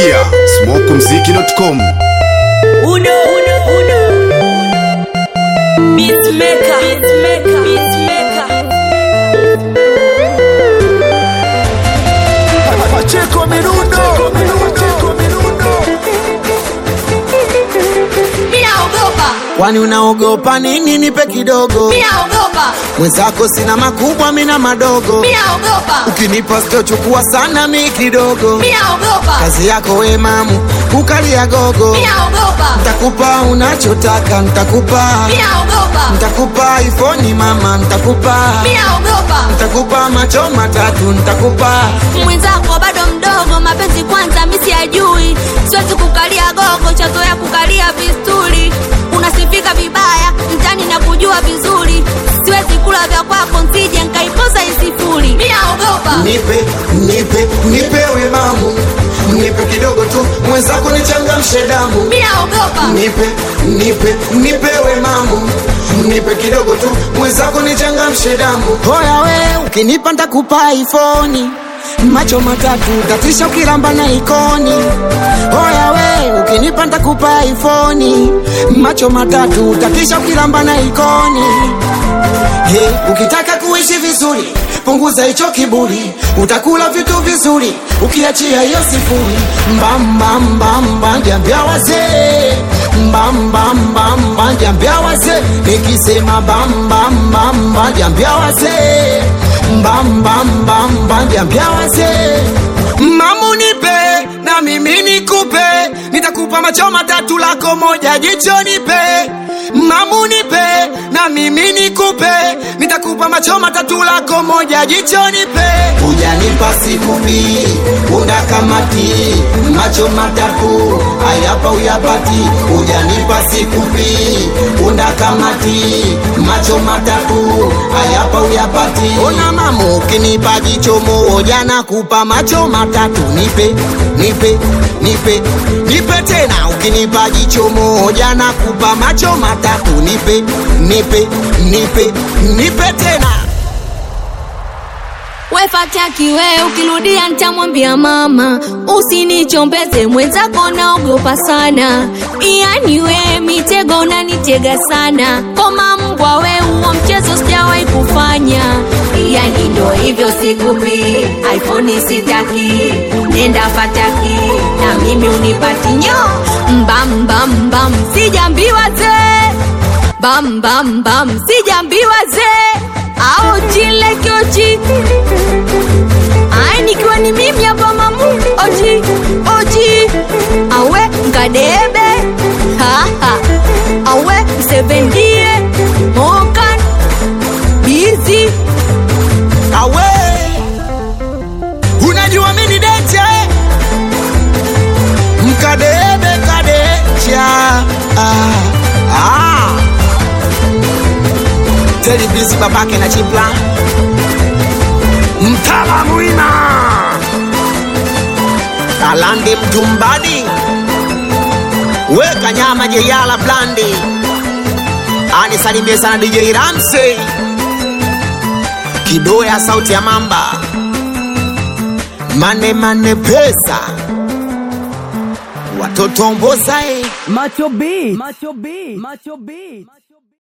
kupitia smokumziki.com. Uno, uno, uno. Beatmaker. Beatmaker. Beatmaker. Pacheco Mirundo. Minaogopa. Kwani unaogopa nini? Nipe kidogo, Minaogopa. mwenzako sina makubwa, mina madogo. Minaogopa. Ukinipa sitochukua sana, mi kidogo. Minaogopa. Kazi yako we mamu, kukalia gogo. Minaogopa. Ntakupa unachotaka, ntakupa Minaogopa. ntakupa iPhone mama, ntakupa Minaogopa. ntakupa macho matatu, ntakupa mwenzako bado mdogo, mapenzi kwanza misi siyajui, siwezi kukalia gogo, chazoea kukalia vistuli. Unasifika vibaya mtani na kujua vizuri, siwezi kula vya kwako nsije nkaipoza isifuri. Mimi naogopa nipe nipe nipe we mamu, nipe kidogo tu, mwenzako nichangamshe damu. mimi naogopa nipe nipe nipe we mamu nipe kidogo tu mwenzako nichangamshe damu hoya we ukinipa ntakupa ifoni macho matatu tatisha ukilamba na ikoni hoya we ukinipa ntakupa ifoni macho matatu tatisha ukilamba na ikoni Hey, ukitaka kuishi vizuri punguza hicho kiburi utakula vitu vizuri ukiachia hiyo sifuri mbambambamba jambia wazee mbambambamba jambia wazee nikisema bambambamba jambia wazee mbambambamba jambia wazee mamu nipe na mimi nikupe nitakupa macho matatu lako moja jicho nipe mamu nipe na mimi nikupe nitakupa macho matatu lako moja jicho nipe ujanipa sikupi una kamati macho matatu ayapa uyapati ujanipa sikupi una kamati macho matatu ayapa uyapati ona mamu ukinipa jicho moja nakupa macho matatu nipe nipe nipe nipe tena ukinipa jicho moja nakupa macho matatu nipe nipe nipe nipe tena wefataki we ukirudia ntamwambia mama usinichombeze mwenzako naogopa sana yani we mitego unanitega sana koma mbwa we huo mchezo sijawahi kufanya yani ndo hivyo sikupi iphone sitaki nenda fataki na mimi unipati nyo mbambambam sijambiwa zee bambambam sijambiwa zee au chile kiochi ai nikiwa ni mimi hapa mamu oji oji awe nkadebe haha awe msevendie mokan bizi awe unajua mini decha eh? mkadebe kadecha ah, ah. telibisi babake na chipla mtala mwina alande mtumbadi weka nyama jeyala blandi anisalimie sana dj ramsey kidoya sauti ya mamba mane mane pesa watoto mbozae Macho B. Macho B. Macho B.